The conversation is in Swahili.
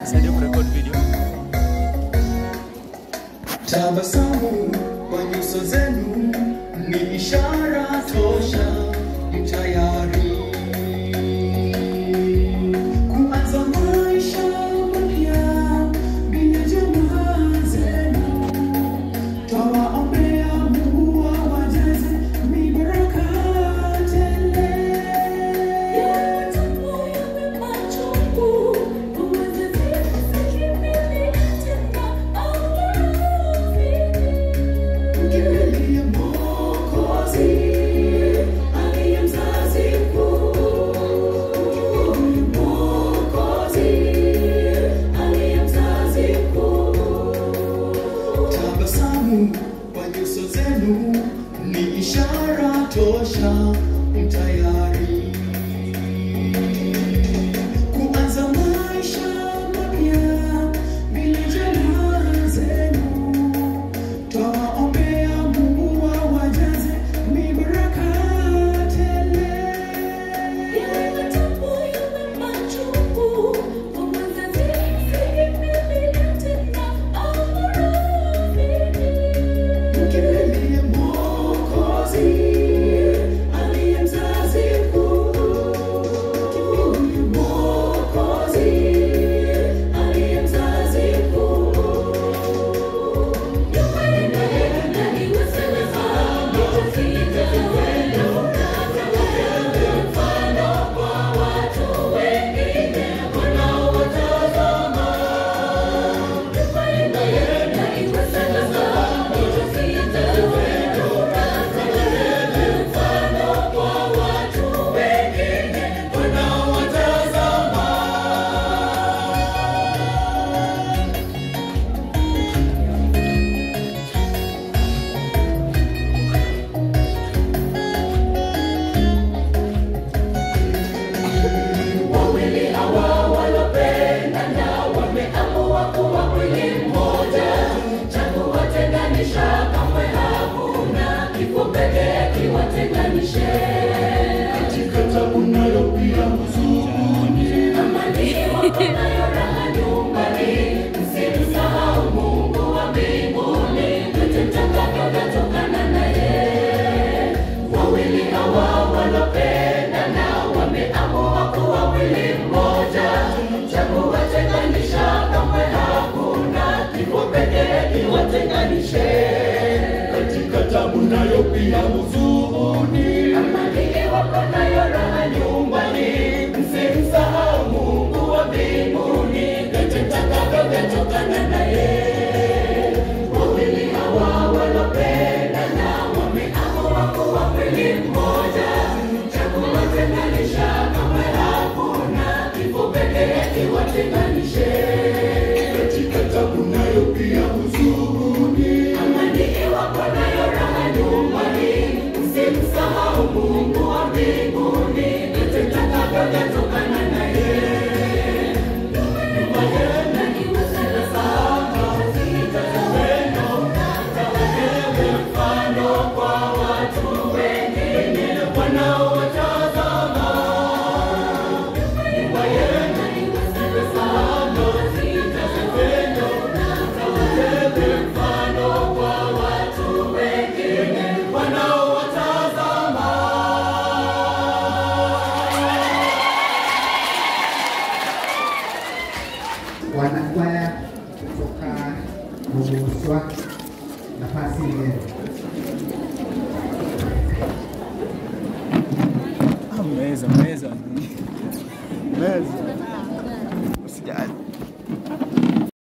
Saidia kurekodi video. Tabasamu kwa nyuso zenu ni ishara tosha, ni tayari kuanza maisha mapya bila jamaa zenu. Twawaombea Mungu awajaze mibaraka tele. Mkimbilie Mwokozi, aliye mzazi mkuu. Mkimbilie Mwokozi, aliye mzazi mkuu. Tabasamu kwa nyuso zenu ni ishara tosha, mtayari kuanza maisha mapya bila jamaa zenu. Twawaombea Mungu awajaze mibaraka tele. Mkimbilie Mwokozi, aliye mzazi mkuu. Mkimbilie Mwokozi, aliye mzazi mkuu. Katika tabu nayo pia huzuni, katika tabu nayo pia huzuni, msimsahau Mungu wa mbinguni, katika takavyo vyatokana naye. Wawili hawa walopendana wameamua kuwa mwili mmoja, cha kuwatenganisha kamwe hakuna, kifo pekee kiwatenganishe. Katika tabu nayo pia huzuni, amani iwapo nayo raha nyumbani, msimsahau Mungu wa mbinguni, yote takavyo vyatokana naye. wanakwaya kutoka Buguswa, nafasi yenu. Ah, meza, meza. Meza.